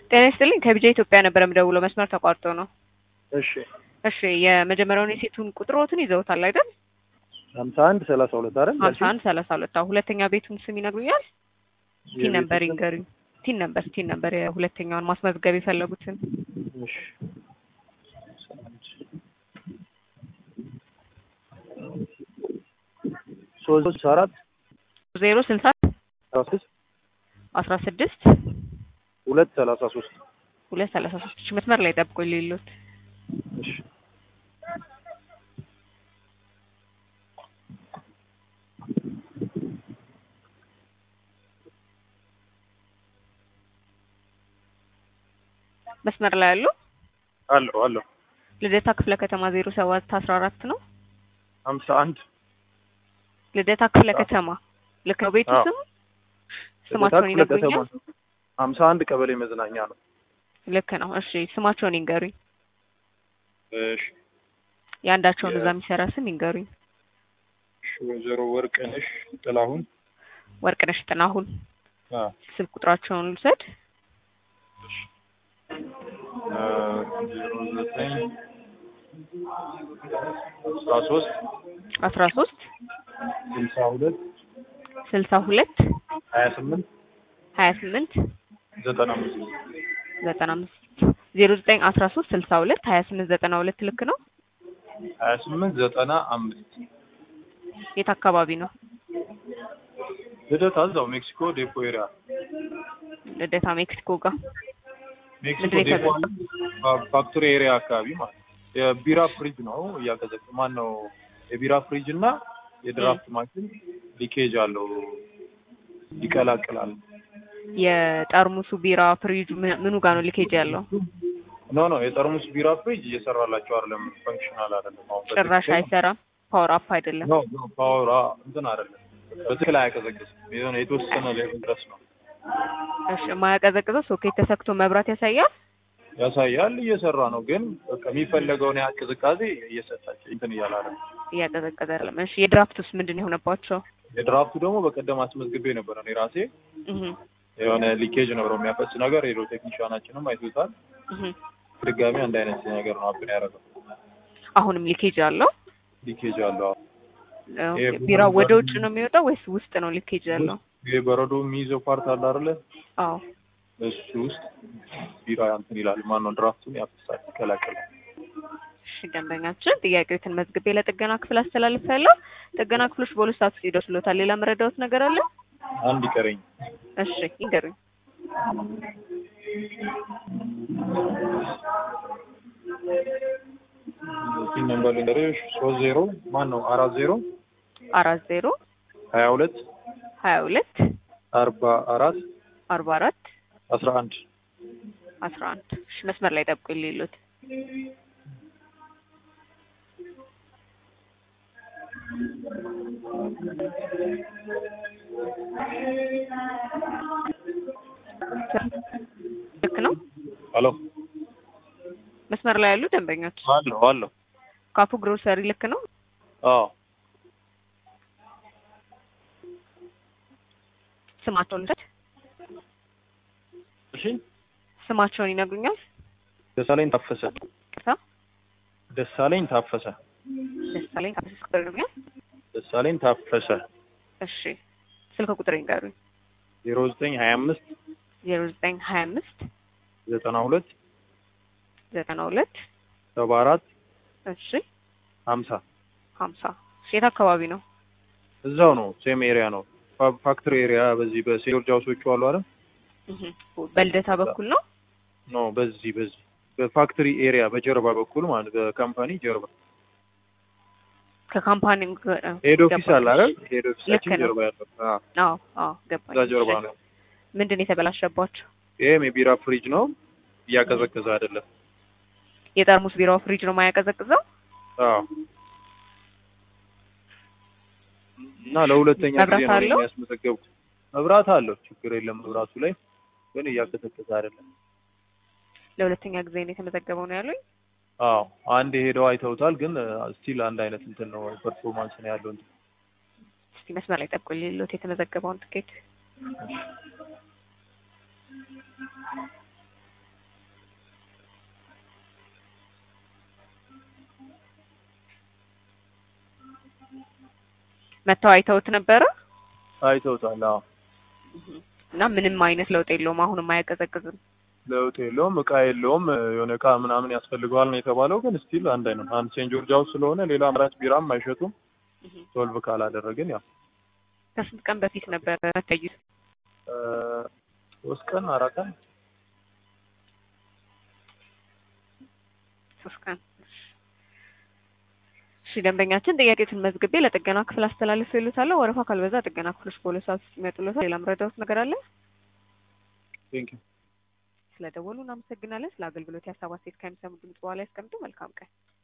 ጤና ይስጥልኝ ከቢጃ ኢትዮጵያ ነበር የምደውለው መስመር ተቋርጦ ነው። እሺ እሺ የመጀመሪያውን የሴቱን ቁጥሮትን ይዘውታል አይደል? ሀምሳ አንድ ሰላሳ ሁለት አይደል? ሀምሳ አንድ ሰላሳ ሁለት አዎ። ሁለተኛ ቤቱን ስም ይነግሩኛል? ቲን ነበር ይንገሩኝ። ቲን ነበር ቲን ነበር የሁለተኛውን ማስመዝገብ የፈለጉትን እሺ ሶስት አራት ዜሮ ስልሳ አስራ ስድስት አስራ ስድስት ሁለት ሰላሳ ሶስት ሁለት ሰላሳ ሶስት እሺ መስመር ላይ ጠብቆ ሌሎት እሺ መስመር ላይ ያሉ አለሁ አለሁ ልደታ ክፍለ ከተማ ዜሮ ሰባት አስራ አራት ነው። ሀምሳ አንድ ልደታ ክፍለ ከተማ ልክ ነው ቤቱ አዎ። ስም ስማቸውን ይነግሩኛል? ሀምሳ አንድ ቀበሌ መዝናኛ ነው። ልክ ነው። እሺ ስማቸውን ይንገሩኝ። እሺ የአንዳቸውን የ- እዛ የሚሰራ ስም ይንገሩኝ። እሺ፣ ወይዘሮ ወርቅነሽ ጥላሁን ወርቅነሽ ጥናሁን አ ስልክ ቁጥራቸውን ልውሰድ። አ ዜሮ ዘጠኝ አስራ ሶስት አስራ ሶስት ስልሳ ሁለት ስልሳ ሁለት ሀያ ስምንት ሀያ ስምንት ዘጠና አምስት ዘጠና አምስት ዜሮ ዘጠኝ አስራ ሶስት ስልሳ ሁለት ሀያ ስምንት ዘጠና ሁለት ልክ ነው። ሀያ ስምንት ዘጠና አምስት የት አካባቢ ነው? ልደታ እዛው ሜክሲኮ ዴፖ ኤሪያ ልደታ ሜክሲኮ ጋር ሜክሲኮ ምንድን ነው ዴፖ ፋ- ፋክቶሪ ኤሪያ አካባቢ ማለት ነው። የቢራ ፍሪጅ ነው እያቀዘቅ ማን ነው የቢራ ፍሪጅ እና የድራፍት ማሽን ሊኬጅ አለው ይቀላቅላል። የጠርሙሱ ቢራ ፍሪጁ ምን- ምኑ ጋር ነው ሊኬጅ ያለው? ኖ ኖ የጠርሙስ ቢራ ፍሪጅ እየሰራላቸው አይደለም፣ ፈንክሽናል አይደለም። አሁን ጭራሽ በትክክል- አይሰራም። ፓወር አፕ አይደለም። ኖ ኖ ፓወር እንትን አይደለም፣ በትክክል አያቀዘቅዝም። የሆነ የተወሰነ ሌቭል ድረስ ነው እሺ የማያቀዘቅዘው ሶኬት ተሰክቶ መብራት ያሳያል። ያሳያል። እየሰራ ነው ግን በቃ የሚፈለገውን ያህል ቅዝቃዜ እየሰጣቸው እንትን እያለ አይደለም። እያቀዘቀዘ አይደለም። እሺ የድራፍቱስ ምንድን ነው የሆነባቸው? የድራፍቱ ደግሞ በቀደም አስመዝግቤ ነበር እኔ ራሴ እህ የሆነ ሊኬጅ ነበረው የሚያፈስ ነገር ሄዶ ቴክኒሻናችንም አይቶታል። እህ ድጋሚ አንድ አይነት ነገር ነው አብን ያደረገው አሁንም ሊኬጅ አለው። ሊኬጅ አለው። ኦኬ፣ ይሄ ቢራው ወደ ቡና- ውጭ ነው የሚወጣው ወይስ ውስጥ ነው ሊኬጅ ያለው? ይሄ በረዶ የሚይዘው ፓርት አለ አይደለ? አዎ እሱ ውስጥ ቢራ እንትን ይላል። ማን ነው ድራፍቱን ያፈሳል፣ ይቀላቅላል። እሺ ደንበኛችን ጥያቄዎትን መዝግቤ ለጥገና ክፍል አስተላልፋለሁ። ጥገና ክፍሎች በሁለት ሰዓት ውስጥ ይደርሱሎታል። ሌላ መረዳዎት ነገር አለ? አንድ ይቀረኝ። እሺ ይንገሩኝ። እዚህ ነምበር ልንገርሽ ሶስት ዜሮ ማን ነው አራት ዜሮ አራት ዜሮ ሀያ ሁለት ሀያ ሁለት አርባ አራት አርባ አራት አስራ አንድ አስራ አንድ እሺ መስመር ላይ ጠብቁ የሌሉት ልክ ነው። ሄሎ መስመር ላይ ያሉ ደንበኞች አለሁ አለሁ ካፉ ግሮሰሪ ልክ ነው። አዎ ስማቸውን ልውሰድ። እሺ ስማቸውን ይነግሩኛል? ደሳለኝ ታፈሰ ቅርታ ደሳለኝ ታፈሰ ደሳለኝ ካፌ ቁጥር ይነግሩኛል? ደሳለኝ ታፈሰ እሺ ስልክ ቁጥር ይንገሩኝ። ዜሮ ዘጠኝ ሀያ አምስት ዜሮ ዘጠኝ ሀያ አምስት ዘጠና ሁለት ዘጠና ሁለት ሰባ አራት እሺ ሀምሳ ሀምሳ የት አካባቢ ነው? እዛው ነው ሴም ኤሪያ ነው ፋ- ፋክትሪ ኤሪያ በዚህ በሴሎር ጃውሶቹ አሉ አይደል እህ በልደታ በኩል ነው። ኖ በዚህ በዚህ በፋክትሪ ኤሪያ በጀርባ በኩል ማለት በካምፓኒ ጀርባ ከካምፓኒ ሄድ ኦፊስ አለ አይደል ሄድ ልክ ኦፊሳችን ነው። ጀርባ ያለው አዎ አዎ አዎ ገባኝ። እዛ ጀርባ እሺ። ነው ምንድን ነው የተበላሸባቸው? ይሄም የቢራ ፍሪጅ ነው እያቀዘቀዘ አይደለም የጠርሙስ ቢራው ፍሪጅ ነው የማያቀዘቅዘው። አዎ እና ለሁለተኛ መብራት ጊዜ ነው አለው? የሚያስመዘገብኩት መብራት አለው ችግር የለም መብራቱ ላይ ግን እያቀዘቀዘ አይደለም ለሁለተኛ ጊዜ ነው የተመዘገበው ነው ያሉኝ። አዎ አንድ ሄደው አይተውታል ግን ስቲል አንድ አይነት እንትን ነው ፐርፎርማንስ ነው ያለው እንትን እስቲ መስመር ላይ ጠብቁ ሌሎት የተመዘገበውን ትኬት መተው አይተውት ነበረ አይተውታል። አዎ እና ምንም አይነት ለውጥ የለውም። አሁንም አያቀዘቅዝም። ለውጥ የለውም፣ እቃ የለውም። የሆነ እቃ ምናምን ያስፈልገዋል ነው የተባለው፣ ግን ስቲል አንድ አይነት ነው። አንድ ሴንት ጆርጅ ሃውስ ስለሆነ ሌላ አማራጭ ቢራም አይሸጡም። ሶልቭ ካላደረግን ያው ከስንት ቀን በፊት ነበረ መታዩት? እ ሶስት ቀን አራት ቀን ሶስት ቀን። እሺ ደንበኛችን ጥያቄዎችን መዝግቤ ለጥገና ክፍል አስተላልፍ ይሉታለሁ። ወረፋ ካልበዛ ጥገና ክፍሎች በሁለት ሰዓት ውስጥ ይመጡልዎታል። ሌላ መረዳዎት ነገር አለ? ቴንክ ዩ ስለደወሉ እናመሰግናለን። ስለ አገልግሎት የሀሳብ አስተያየት ከሚሰሙ ድምጽ በኋላ ያስቀምጡ። መልካም ቀን።